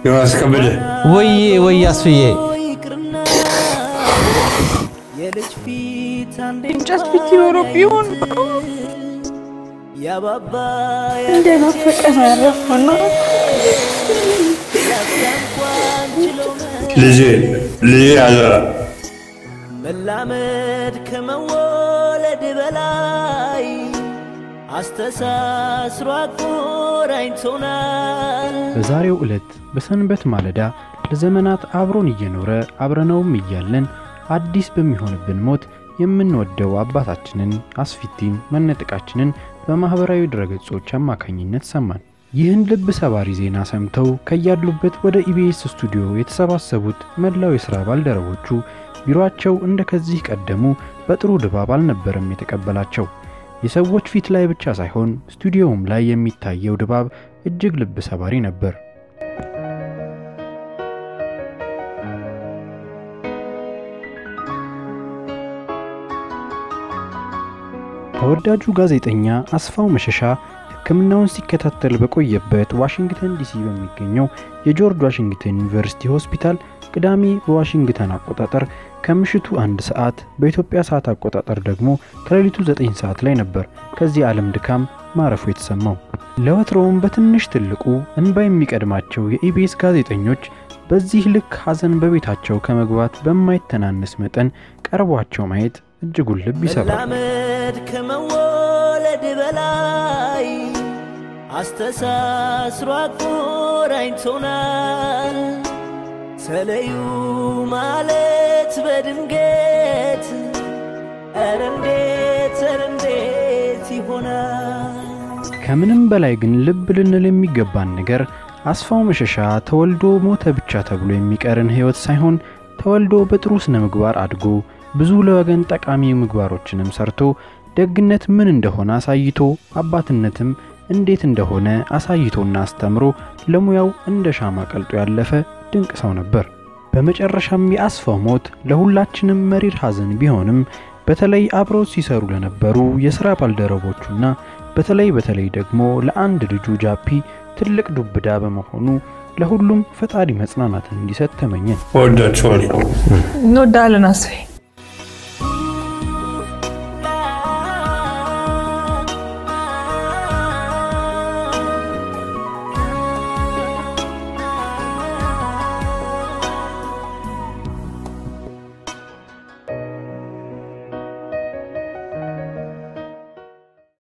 ዮናስ ከበደ ወዬ ወይ አስፍዬ እንጨት ፊት ይኖረው ቢሆን እንደናፈቀን ያረፈና ልጄ ልጄ አደራ መላመድ ከመወለድ በላይ አስተሳስሮ አቆራኝቶናል። በዛሬው ዕለት በሰንበት ማለዳ ለዘመናት አብሮን እየኖረ አብረነውም እያለን አዲስ በሚሆንብን ሞት የምንወደው አባታችንን አስፊቲን መነጠቃችንን በማኅበራዊ ድረገጾች አማካኝነት ሰማን። ይህን ልብ ሰባሪ ዜና ሰምተው ከያሉበት ወደ ኢቢኤስ ስቱዲዮ የተሰባሰቡት መላው የሥራ ባልደረቦቹ ቢሮአቸው እንደ ከዚህ ቀደሙ በጥሩ ድባብ አልነበረም የተቀበላቸው። የሰዎች ፊት ላይ ብቻ ሳይሆን ስቱዲዮውም ላይ የሚታየው ድባብ እጅግ ልብ ሰባሪ ነበር። ተወዳጁ ጋዜጠኛ አስፋው መሸሻ ሕክምናውን ሲከታተል በቆየበት ዋሽንግተን ዲሲ በሚገኘው የጆርጅ ዋሽንግተን ዩኒቨርሲቲ ሆስፒታል ቅዳሜ በዋሽንግተን አቆጣጠር ከምሽቱ አንድ ሰዓት በኢትዮጵያ ሰዓት አቆጣጠር ደግሞ ከሌሊቱ ዘጠኝ ሰዓት ላይ ነበር ከዚህ ዓለም ድካም ማረፉ የተሰማው። ለወትሮውም በትንሽ ትልቁ እንባ የሚቀድማቸው የኢቢኤስ ጋዜጠኞች በዚህ ልክ ሐዘን በቤታቸው ከመግባት በማይተናነስ መጠን ቀርቧቸው ማየት እጅጉን ልብ ይሰብራል። መላመድ ከመወለድ በላይ አስተሳስሮ አቆራኝቶናል። ተለዩ ማለት በድንገት ኧረ እንዴት ኧረ እንዴት ይሆናል? ከምንም በላይ ግን ልብ ልንል የሚገባን ነገር አስፋው መሸሻ ተወልዶ ሞተ ብቻ ተብሎ የሚቀርን ሕይወት ሳይሆን ተወልዶ በጥሩ ስነ ምግባር አድጎ ብዙ ለወገን ጠቃሚ ምግባሮችንም ሰርቶ ደግነት ምን እንደሆነ አሳይቶ አባትነትም እንዴት እንደሆነ አሳይቶና አስተምሮ ለሙያው እንደ ሻማ ቀልጦ ያለፈ ድንቅ ሰው ነበር። በመጨረሻም የአስፋው ሞት ለሁላችንም መሪር ሐዘን ቢሆንም በተለይ አብረው ሲሰሩ ለነበሩ የሥራ ባልደረቦቹና በተለይ በተለይ ደግሞ ለአንድ ልጁ ጃፒ ትልቅ ዱብዳ በመሆኑ ለሁሉም ፈጣሪ መጽናናትን እንዲሰጥ ተመኘን። ወዳችኋለሁ። እንወዳለን አስፌ